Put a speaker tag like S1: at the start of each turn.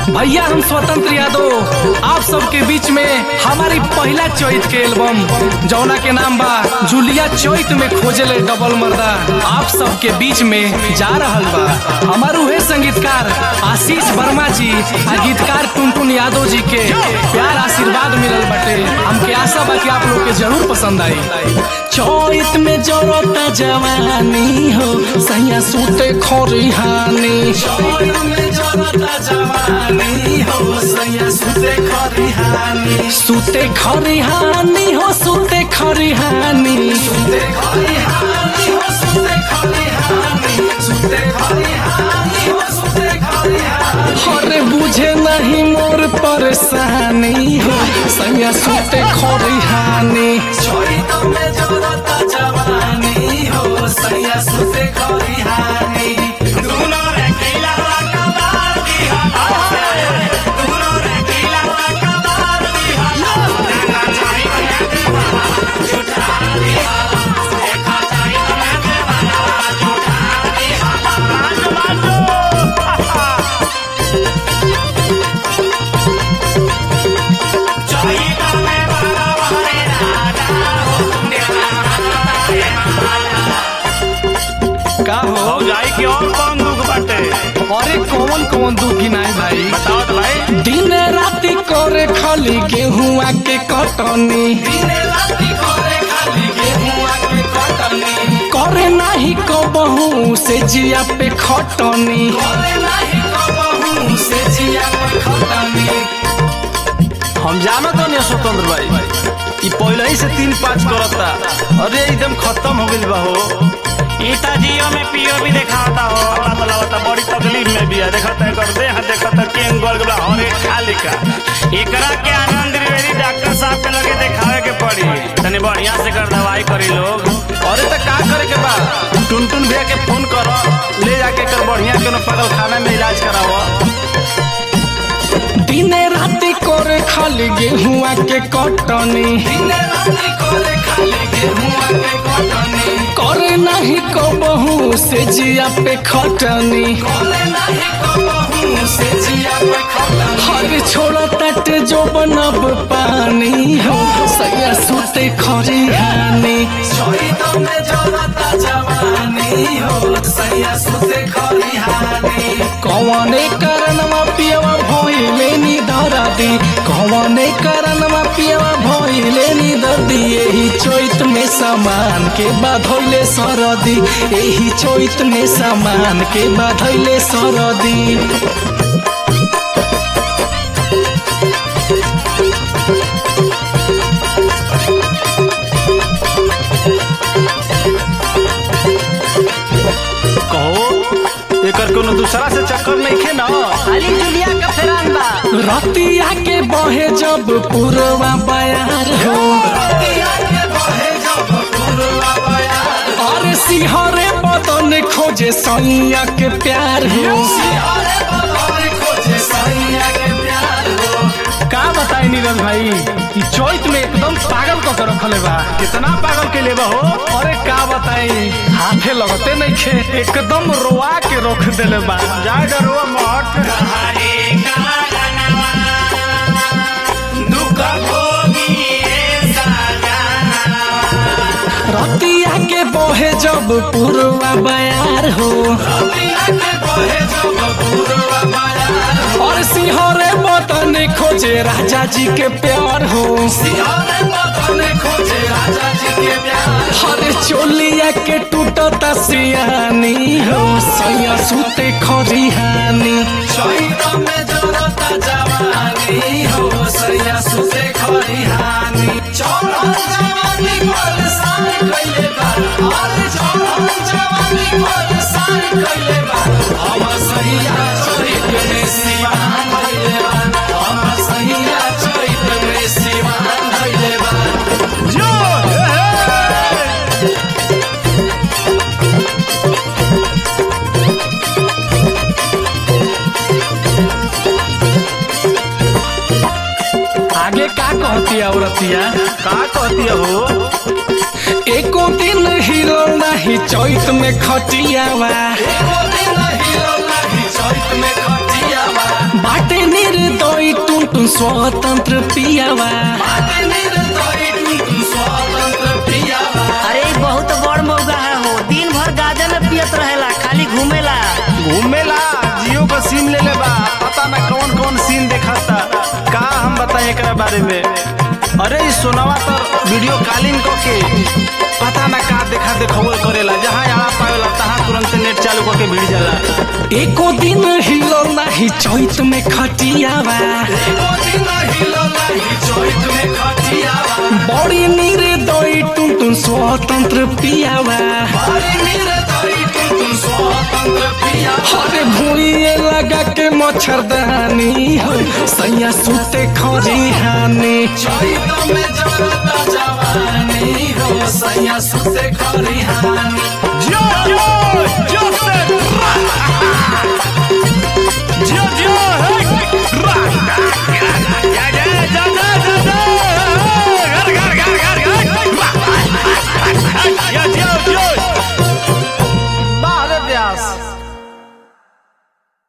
S1: भैया हम स्वतंत्र यादव आप सबके बीच में हमारी पहला चैत के एल्बम जौना के नाम बा जूलिया चैत में खोजले डबल मर्दा आप सबके बीच में जा रहल बा हमार उहे संगीतकार आशीष वर्मा जी आ गीतकार टुनटुन यादव जी के प्यार आशीर्वाद मिलल बटे हमके आशा बा कि आप लोग के जरूर पसंद आई चैत में जरता जवानी हो सैया सूते खरिहानी चैत में जरता जवानी हो सैया सूते खरिहानी सूते खरिहानी हो सूते खरिहानी सूते खरिहानी हो सूते खरिहानी सूते खरिहानी हो सूते खरिहानी अरे बुझे नहीं मोर परेशानी हो सैया सूते खरिहानी चैत में जरता जवानी हो सैया सूते खरिहानी
S2: दुनो रे किला कबार दिहा दुनो रे किला कबार दिहा देखा जाई बना झूठा दिहा देखा जाई बना झूठा दिहा बाजो चाही में बड़ा बड़े राजा हो
S1: का हो
S2: हो जाई कि और कौन दुख बाटे
S1: अरे कौन कौन दुख गिनाई भाई
S2: बताओ तो भाई
S1: दिन राति करे खाली गेहुआ के कटनी दिन राति करे खाली गेहुआ के कटनी करे नाही कबहू से जिया पे खटनी करे नाही कबहू से जिया पे खटनी
S3: हम जानत नहीं स्वतंत्र भाई ई पहले ही से तीन पाँच करता अरे एकदम खत्म हो गइल बा हो
S2: ईता जियो में पियो भी दिखाता हो अल्लाह ताला बता बड़ी तकलीफ में भी है देखता है कर दे हां देखता केंग गोल गला हरे खाली का एकरा के आनंद त्रिवेदी डॉक्टर साहब के लगे दिखावे के पड़ी तनी बढ़िया से कर दवाई करी लोग
S3: अरे तो का करे के बा टुनटुन भैया के फोन कर ले जाके कर बढ़िया कोनो पागल खाना में इलाज कराव
S1: दिन राति करे खाली गेहुआ के कटनी दिन राति करे खाली गेहुआ के कटनी करे नहीं कबहू से जिया पे खटनी करे नहीं कबहू से जिया पे खटनी हर छोड़ा तट जो बनब पानी हो सैया सुते खरिहानी शहीद में जलता जवानी हो सैया सुते खरिहानी कौने कारणवा पियवा भइले नी दरदी कौने कारणवा पियवा भइले नी दर्दी एही चैत में सामान के बाधइले सरदी एही चैत में सामान के बाधइले सरदी
S3: कहो एकर कोनो दूसरा से चक्कर नहीं खे ना
S4: खाली जुलिया का फेरान बा
S1: रतिया के बहे जब पुरवा बयार हो और सिहरे बदन खोजे सैया के प्यार हो का बताई नीरज भाई ई चैत में एकदम पागल क के रखले बा
S3: कितना पागल के लेबा हो
S1: अरे का बताई हाथे लगते नहीं खे एकदम रोआ के रोक देले बा
S3: जाए डरो मठ
S2: हरे का गनवा दुख भोगी रे साजना
S1: रतिया के बहे जब पुरवा बयार हो और सिंहरे बतन खोजे राजा जी के प्यार हो हरे चोलिया के टूटता सियानी हो सैया सुते खरिहानी में जरता जवानी हो सैया सुते खरिहानी चौड़ल जवानी परेशान कइले बा अरे चौड़ल जवानी परेशान कइले बा हम सैया चोरित में सिवान कइले बा हम सैया चोरित में सिवान कइले बा
S3: जो
S1: आगे का कहती है औरतिया
S3: का कहती हो
S1: एको दिन हिलो नहीं चैत में खटियावा एको दिन हिलो नहीं चैत में खटियावा बाटे नी स्वतंत्र पियावा बाटे निर्दयी टुन टुन स्वतंत्र पियावा
S4: अरे ई बहुत बड़ मौका है हो दिन भर गाजा में पियत रहेला खाली घूमेला
S3: घूमेला जियो का सिम ले ले बा पता ना कौन कौन सीन देखता का हम बताएं एकरा बारे में अरे ई सोनावा तर वीडियो कॉलिंग क के पता ना का देखा देखौल करेला जहाँ आड़ा पावेला तहाँ तुरंत नेट चालू करके भिड़ जाला
S1: एको दिन हिलो नाही चैत में खटियावा एको दिन हिलो नाही चैत में खटियावा बड़ी निर्दयी टुन टुन स्वतंत्र पियावा बड़ी निर्दयी टुन टुन स्वतंत्र पियावा अरे भूलिए लगा के मच्छरदानी हो सैया सुते खरी हानी चैत में जरता जवानी हो सैया सुते खरी हानी
S2: जो जो जो